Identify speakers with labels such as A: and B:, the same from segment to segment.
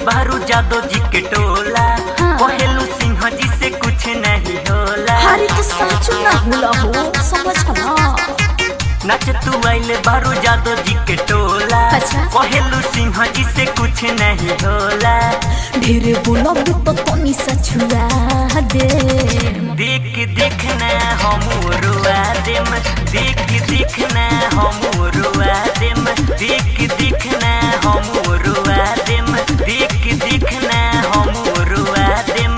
A: बारू जादव जी के टोला
B: हाँ।
A: कहेलू सिंह जी से कुछ नहीं होला
B: हरी तो साचो ना होला हो समझ ना
A: नाच तू आइले बारू जादव जी के टोला
B: अच्छा।
A: कहेलू सिंह जी से कुछ नहीं होला
B: ढेरे बोलब तो तनी सा छुआ दे
A: देख देखना हम रुआ देम देख देखना हम रुआ देम देख देखना हम रुआ देम देख देखना हम रुआ देम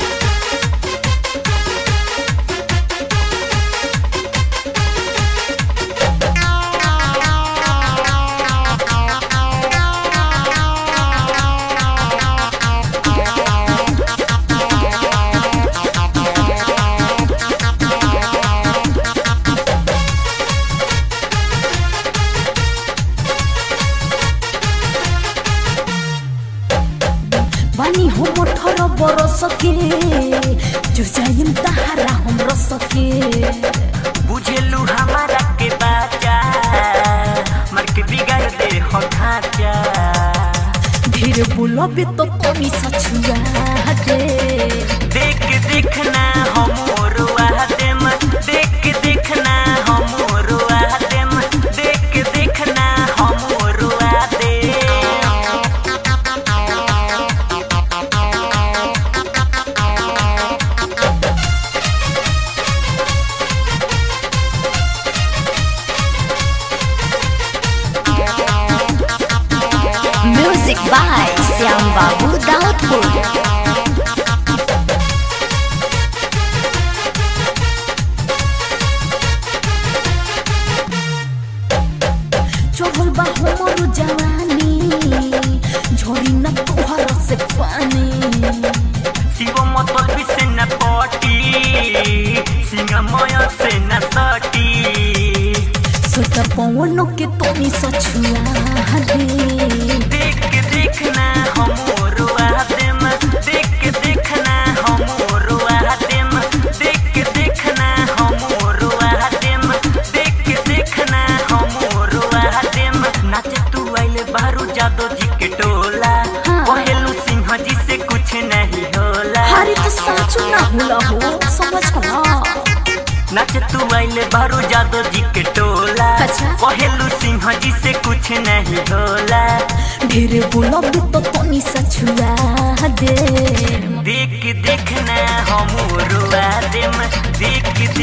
B: बानी हो मोठर बरस के जो जाइम तहारा हम रस के
A: बुझेलू हमारा के बाचा मर के बिगाड़ दे हो ढांचा
B: ढेरे बोलब तो तनी सा छुआ दे
A: देख देखना हम रुआ देम देख देखना हम रुआ देम देख देखना हम रुआ देम
B: म्यूजिक बाय श्याम बाबू दाऊदपुर चढ़ल बा हमर जवानी झोरी न तोहर से पानी
A: शिव मतल भी से न पटी सिंहमय से न सटी
B: सोता पवन के तनी सा छुआ दे
A: देख देखना हम रुआ देम देख देखना हम रुआ देम देख देखना हम रुआ देम देख देखना हम रुआ देम नाच तू आइले बारू जादव जी के टोला
B: हाँ।
A: कहेलू सिंह जी से कुछ नहीं होला
B: हरी तो साचो ना होला हो समझ ना
A: नाच तू आइले बारू जादव जी के टोला
B: अच्छा।
A: कहेलू सिंह जी से कुछ नहीं होला
B: ढेरे बोलब तो तनी सा छुआ दे
A: देख देखना हम रुआ देम देख